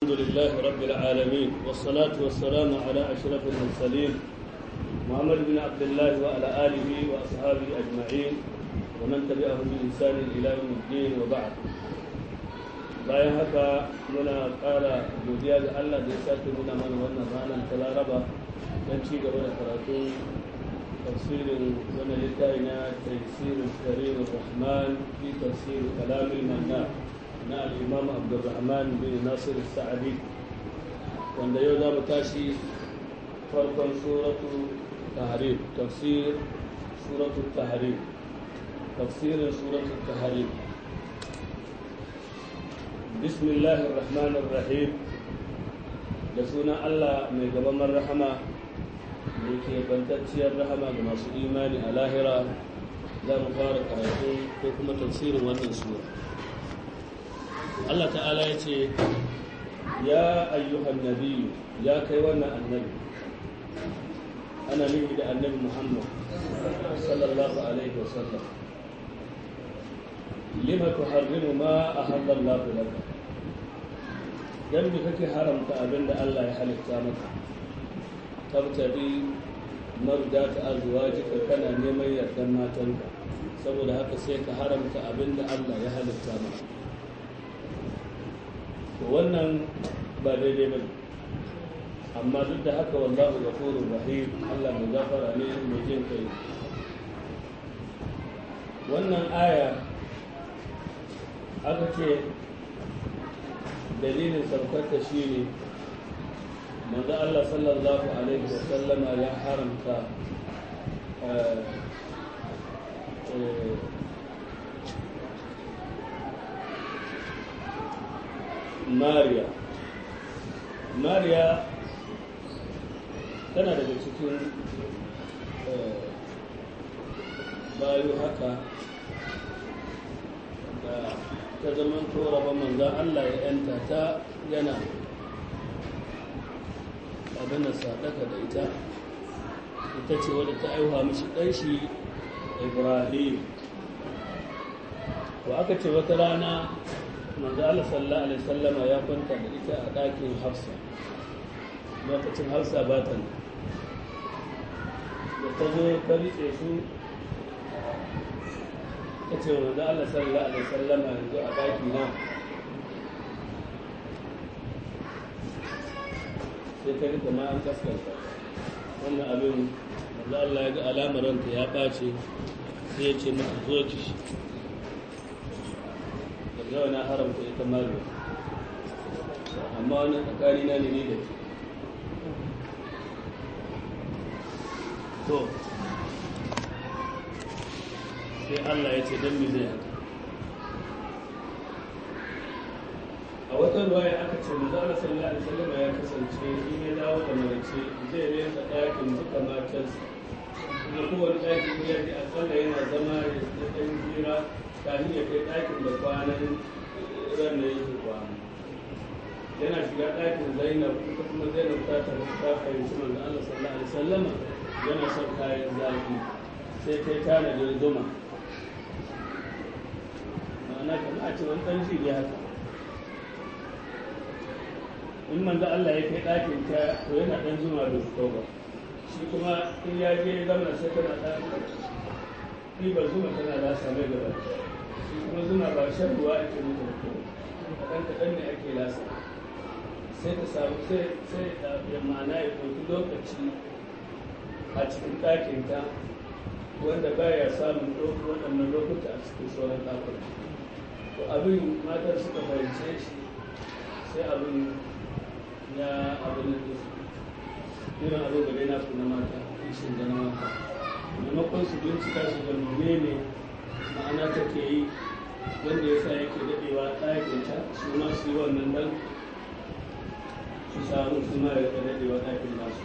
الحمد لله رب العالمين والصلاة والسلام على أشرف المرسلين محمد بن عبد الله وعلى آله وأصحابه أجمعين ومن تبعهم بإحسان إلى يوم الدين وبعد bayan haka muna ƙara godiya ga Allah da ya sake nuna mana wannan ranar ta laraba don ci gaba da karatun tafsirin wannan littafi na tafsirin karim rahman fi tafsir kalamin manna na al-imam abdurrahman bin nasir sa'adi wanda yau za mu tashi farkon suratu tahrim tafsir suratu tahrim tafsirin suratu tahrim بسم الله الرحمن الرحيم da sunan Allah mai gaban rahama mai ke bantacciyar rahama ga masu imani a lahira za mu fara karatu ko kuma tafsirin wannan sura Allah ta'ala ya ce ya ayyuhan nabi ya kai wannan annabi ana nufi da annabi Muhammad sallallahu alaihi wasallam lima tuharrimu ma ahalla Allah laka dan me kake haramta abinda Allah ya halitta maka tabtadi mardata azwajika kana neman yardan matanka saboda haka sai ka haramta abinda Allah ya halitta maka to wannan ba daidai ba amma duk da haka wallahu ghafurur rahim Allah mai gafara ne mai jin kai wannan aya aka ce dalilin saukarta shi ne manzo Allah sallallahu alaihi wasallama ya haramta mariya mariya tana daga cikin bayu haka da ta zaman ba manzan Allah ya yanta ta yana abin da sadaka da ita ita ce wadda ta aiwa mishi ɗanshi ibrahim to aka ce wata rana manzan Allah sallallahu alaihi sallama ya kwanta da ita a ɗakin hafsa lokacin hafsa ba ta da ta zo ta riƙe su ta ce wa manzo Allah sallallahu alaihi wasallam yanzu a daki na sai ta rika ma an kaskanta wannan abin manzo Allah ya ga alamar ranta ya ɓace sai ya ce mata zo ki shi daga na haramta ita mariya amma wani tsakani na ne ni da ke to sai Allah ya ce don mi zai haka a wata ruwaya aka ce manzo Allah sallallahu alaihi wasallam ya kasance in ya dawo da marice zai rinka ɗakin duka matansa kuma kowane ɗakin ya ji akalla yana zama ya ɗan jira kafin ya kai ɗakin da kwanan ran da yake kwana yana shiga ɗakin Zainab ita kuma Zainab ta tafi ta fahimci manzo Allah sallallahu alaihi wasallam yana son kayan zafi sai kai tanadin zuma ma'ana kamar a ce wani ɗan jiri haka in manzo Allah ya kai ɗakin ta to yana ɗan zuma da su ba shi kuma in ya je zama sai tana ɗan ɗibar zuma tana lasa mai gaba shi kuma zuma ba shan ruwa ake mutu da ko kaɗan kaɗan ne ake lasa sai ta samu sai sai ya ma'ana ya ɗauki lokaci a cikin ɗakin ta wanda baya samun waɗannan lokuta a cikin sauran ɗakuna to abin matar suka fahimce shi sai abin ya abin da su irin abin da na su na mata ishin da na mata maimakon su bincika su ga ne ma'ana take yi wanda ya sa yake daɗewa ɗakinta su ma su yi wannan dan su samu su ma ya daɗewa ɗakin nasu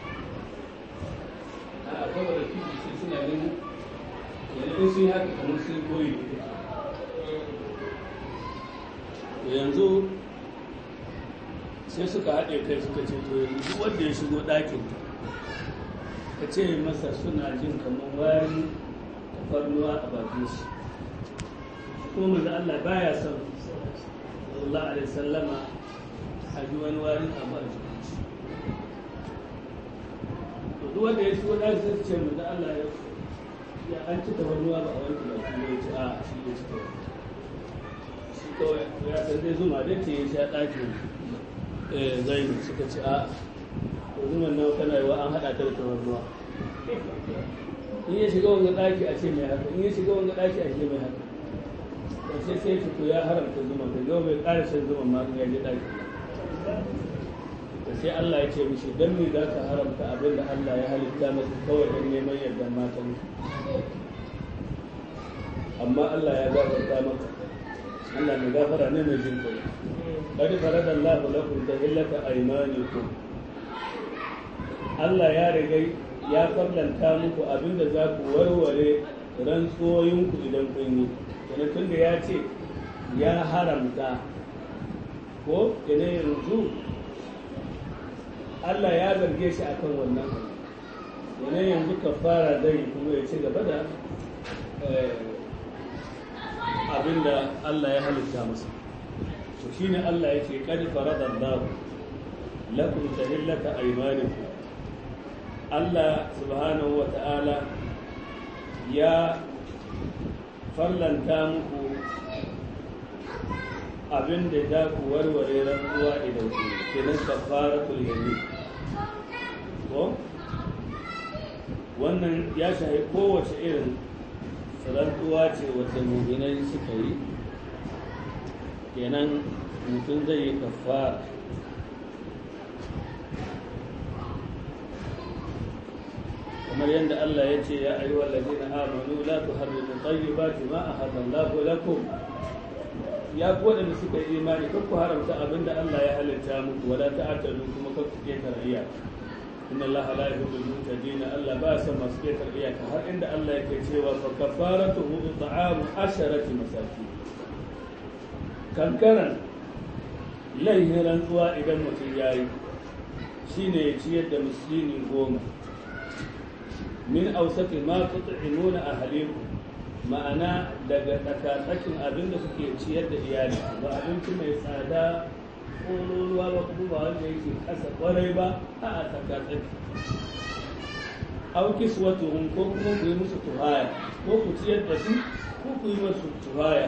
a akwai wadda fiji suna ganin yanzu sun yi haka kamar sun koyi yanzu sai suka haɗe kai suka ce to yanzu duk wanda ya shigo ɗakin ka ce masa suna jin kamar wari tafarnuwa a bakin shi kuma manzo Allah baya son sallallahu alaihi sallama a ji wani wani abu a jikin shi to duk wanda ya shigo ɗaki sai su ce mu da Allah ya ya an ci tafarnuwa ba a wanke ba kuma ya ce a shi ya ci tafarnuwa shi kawai ya san dai zuma dai ce ya sha ɗakin zai suka ce a to zuman nawa kana yi wa an haɗa ta da tafarnuwa in ya shiga wanga ɗaki a ce mai haka in ya shiga wanga ɗaki a ce mai haka to sai sai ce to ya haramta zuma da yau bai ƙara shan zuma ma in ya je ɗaki da sai Allah ya ce mishi dan me za ka haramta abin da Allah ya halitta masa kawai don neman yardar matan amma Allah ya gafarta maka Allah mai gafara ne mai jin kai qad faradallahu lakum tahillata aymanikum Allah ya riga ya farlanta muku abinda za ku warware rantsoyinku idan kun yi kenan tunda ya ce ya haramta ko kenan yanzu Allah ya zarge shi akan wannan kenan yanzu kafara zai kuma ya ci gaba da abinda Allah ya halitta masa to shine Allah ya ce qad faradallahu lakum tahillata aymanikum Allah subhanahu wa ta'ala ya farlanta muku abin da za ku warware rantsuwa idan ku kenan kafaratul yamin ko wannan ya shahi kowace irin rantsuwa ce wata muminai suka yi kenan mutum zai yi kafara kamar yadda Allah ya ce ya ayyuhal ladina amanu la tuharrimu tayyibati ma ahallallahu lakum ya ku wadanda suka yi imani kan ku haramta abinda Allah ya halitta muku wala ta'tadu kuma kan ku ketare iyaka inna Allah la yuhibbul mutadin Allah ba san masu ketare iyaka har inda Allah yake cewa fa kafaratuhu it'amu asharati masakin kankaran laihin rantsuwa idan mutum yayi shine ya ciyar da miskini goma min ausati ma tut'imuna ahlikum ma'ana daga tsakatsakin abin da suke ciyar da iyali ba abinci mai tsada ko ruwa ba kuma ba wanda yake kasa kwarai ba a a tsakatsaki au kiswatuhum ko kuma ku yi musu tuhaya ko ku ciyar da su ko ku yi musu tuhaya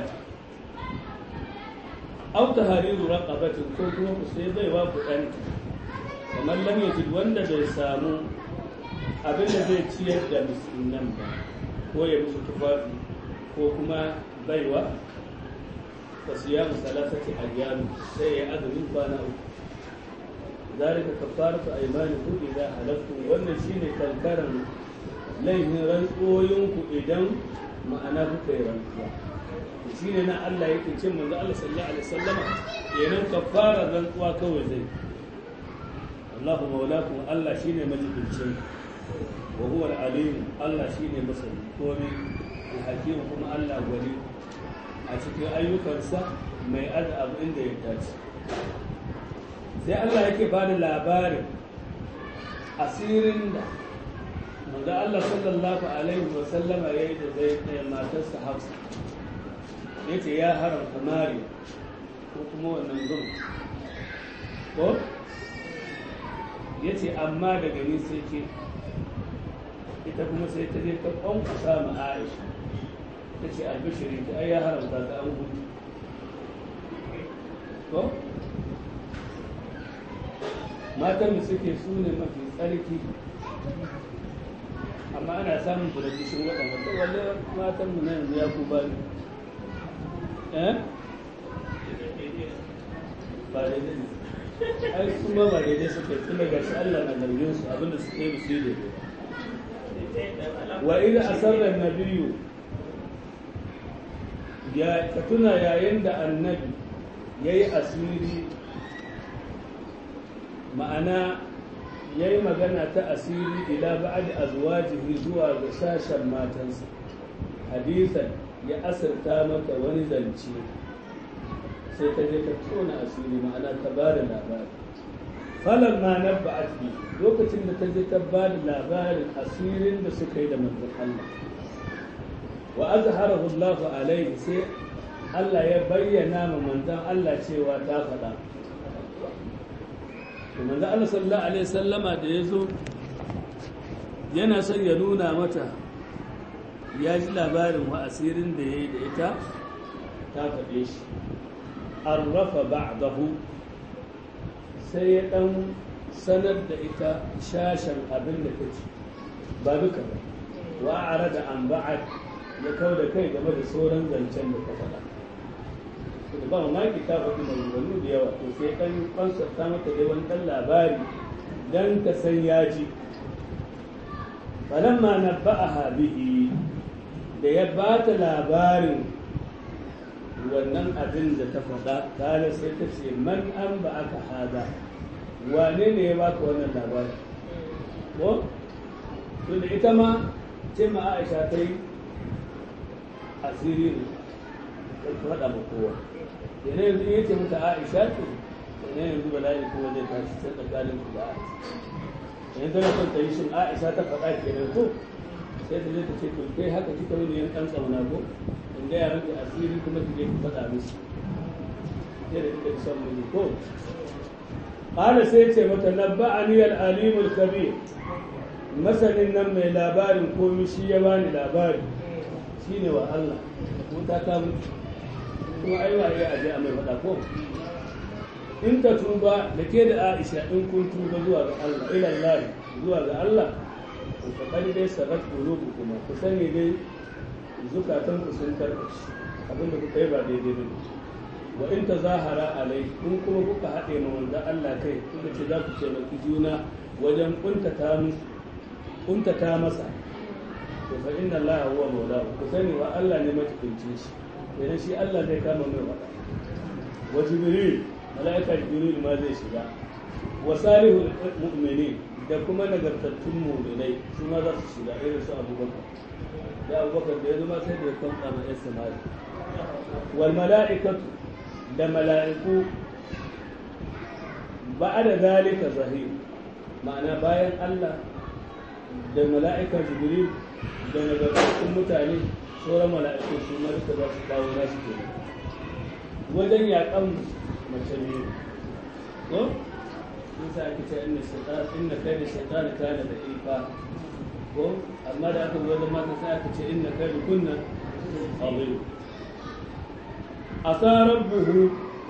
au tahariru raqabatin ko kuma ku sai baiwa ku ɗanta kamar lam yajid wanda bai samu abin da zai ciyar da miskinan ba ko ya musu tufafi ko kuma baiwa fa siyamu salasati ayyam sai ya azumin kwana uku zalika kafaratu aymanikum idza halaftum wannan shine kankaran laifin rantsoyinku idan ma'ana kuka yi rantsuwa shine na Allah yake cin manzo Allah sallallahu alaihi wasallama kenan kafara rantsuwa kawai zai Allahu maulakum Allah shine majibincin wa huwa al-alim Allah shine masani komai al-hakim kuma Allah gwani a cikin ayyukansa mai ada abu inda ya dace sai Allah yake ba da labarin asirin da manzo Allah sallallahu alaihi wa sallama yayi da zai da matarsa Hafsa yace ya haramta mari ko kuma wannan zuma ko yace amma daga ni sai ke ita kuma sai ta je ta kwankwasa ma Aisha ta ce albishiri ta ai ya haramta ta an gudu ko matan da suke su ne mafi tsarki amma ana samun su da kishin waɗanda to walle matan mu na yanzu ya ku ba ni eh ba daidai ne ai su ma ba daidai suke tun daga shi Allah na zargin su abinda suke yi su yi wa idza asarra an-nabiyyu ya ka tuna yayin da annabi yayi asiri ma'ana ya yi magana ta asiri ila ba'ad azwajihi zuwa ga sashen matansa hadisan ya asirta maka wani zance sai ta je ta tona asiri ma'ana ta ba da labari falon ma na ba'ad bi lokacin da ta je ta ba da labarin asirin da suka yi da manzon Allah wa azharahu Allah alaihi sai Allah ya bayyana ma manzon Allah cewa ta faɗa to manzo Allah sallallahu alaihi wasallama da yazo yana son ya nuna mata ya ji labarin wa asirin da yayi da ita ta faɗe shi arrafa ba'dahu sai ya dan sanar da ita shashan abin da take ba duka ba wa arada an ba'ad ya kau da kai game da sauran zancen da ka faɗa da ba mamaki ta faɗi maganganu da yawa to sai ɗan kwansarta mata dai wani ɗan labari dan ka san ya ji falamma na ba'aha bihi da ya ba ta labarin wannan abin da ta faɗa kare sai ta ce man an ba aka hada wane ne ya baka wannan labari ko to da ita ma ce ma aisha ta yi asiri ne ta faɗa ma kowa yana yanzu ya ce mata aisha ce yana yanzu bala'i kuma zai tashi sai tsakanin ku da aisha yanzu tana son ta yi shin aisha ta faɗa kenan ko sai ta zai ta ce to kai haka kika yi ne yan ɗan tsauna ko in ga yaran da asiri kuma ki je ki faɗa musu sai da kika son mu ko qala sai ce mata nabba'ani al-alim al-khabir masanin nan mai labarin komi shi ya bani labari shine wa Allah ko ta ta mutu kuma ai wa ya aje a mai faɗa ko in ta tuba da ke da Aisha in kun tuba zuwa ga Allah ila Allah zuwa ga Allah to fa kadi dai sabat qulubu kuma ku sani dai zukatan ku sun karkashi abinda kuka yi ba daidai ba wa in tazahara alai in kuma kuka haɗe ma wanda Allah kai kuka ce za ku ce maki juna wajen kuntata musu kuntata masa to fa inna Allah huwa maulahu ku sani wa Allah ne matukunci shi idan shi Allah zai kama mai wada wa jibril malaika jibril ma zai shiga wa salihul mu'minin da kuma nagartattun mu'minai su ma za su shiga irin su abubakar da abubakar da ya zama sai da ya kwanta ma yan samari wal mala'ikatu da mala'iku ba da zalika zahir ma'ana bayan Allah da mala'ikar jibril da nagartattun mutane sauran mala'iku su ma duka za su kawo nasu ke wajen yaƙan mace ne ko sun sa ake ce inna shaitan inna kai da shaitan kana da ifa ko amma da aka wajen mata sai aka ce inna kai da kunna azim asa rabbuhu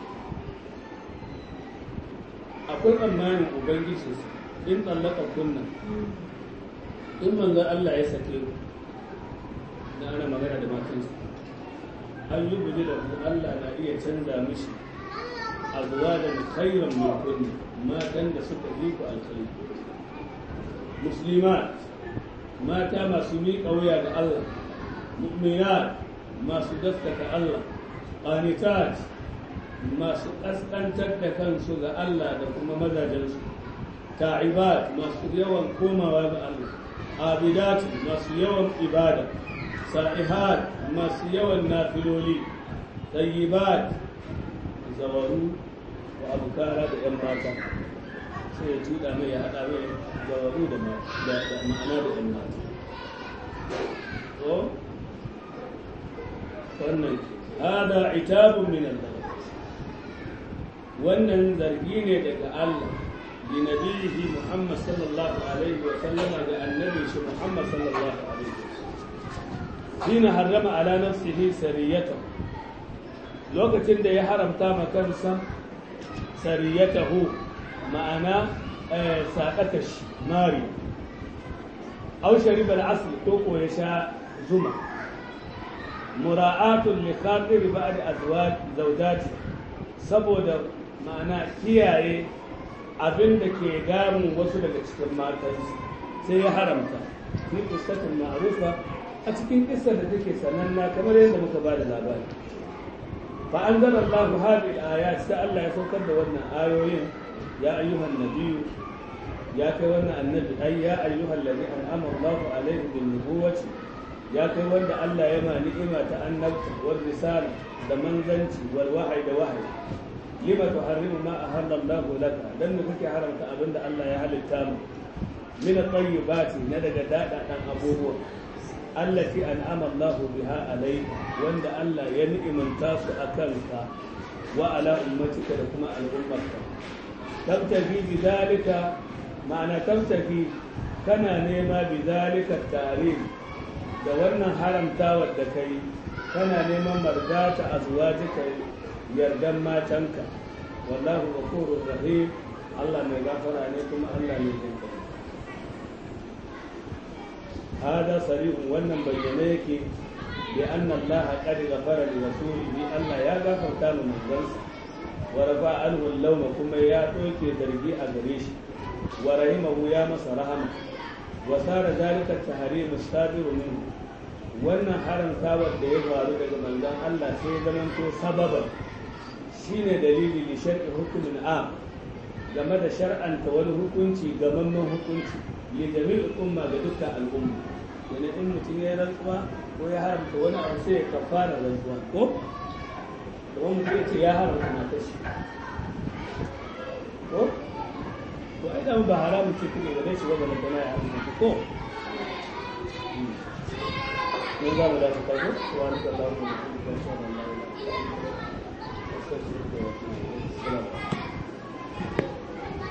akwai tsammanin ubangiji in tsallaka kunna in manzo Allah ya sake ku da ana magana da matansa an yi guji da ku Allah na iya canza mishi abuwa da khairan min kunni matan da suka yi ku alkhairi muslimat mata masu miƙa wuya ga Allah mu'minat masu gaskata Allah qanitat masu ƙasƙantar da kansu ga Allah da kuma mazajensu ta'ibat masu yawan komawa ga Allah abidat masu yawan ibada sa'ihat masu yawan nafiloli tayyibat zawaru wa abukara da yan mata sai ya tuda mai ya haɗa mai zawaru da ma'ana da yan mata ko wannan hada itabun min Allah wannan zargi ne daga Allah li nabihi Muhammad sallallahu alaihi wa sallama ga annabi shi Muhammad sallallahu alaihi wa sallam hina harrama ala nafsihi sariyatahu lokacin da ya haramta ma kansa sariyatahu ma'ana saƙata shi mari au shariba al-asl ko ko ya sha zuma mura'atun li khatir ba'd azwaj zawjati saboda ma'ana kiyaye abin da ke damun wasu daga cikin matan sai ya haramta fi qissatin ma'rufa a cikin kissar da take sananna kamar yadda muka ba da labari fa anzala Allah hadhihi al-ayat sai Allah ya saukar da wannan ayoyin ya ayyuhan nabiyyu ya kai wannan annabi ai ya ayyuhal ladhi an'ama Allah alayhi bin nubuwati ya kai wanda Allah ya ma ni'ima ta annabta wal risala da manzanci wal wahyi da wahyi lima tuharrimu ma ahalla Allah laka dan da kake haramta abinda Allah ya halitta mu min at-tayyibati na daga dada dan abubuwa allati an'ama Allah biha alayka wanda Allah ya ni'imanta su akan ka wa ala ummatika da kuma al'ummarka tabtafi bi zalika ma'ana tabtafi kana nema bi zalika tarim da wannan haramtawar da kai kana neman mardata azwajika yardan matanka wallahu ghafurur rahim Allah mai gafara ne kuma Allah mai jinka hada sarihun wannan bayyane yake bi anna Allah qad ghafara li rasulihi Allah ya gafarta mu manzansa wa rafa anhu al-lawma kuma ya doke zargi a gare shi wa rahimahu ya masa rahama wa sara zalika tahrim as-sabiru minhu wannan haramtawar da ya faru daga manzon Allah sai ya zamanto sababan shine dalili li shar'i hukumin am game da shar'anta wani hukunci gamamman hukunci li jami'il umma ga dukkan al'umma yana in mutum ya rantsuwa ko ya haramta wani abu sai ya kafara rantsuwa ko kuma mutum ya ce ya haramta matar shi ko to ai da ba haramun ce kuma ga dai shi ba da kana ya haramta ko ne za mu dace kai ko wani sallahu alaihi wa sallam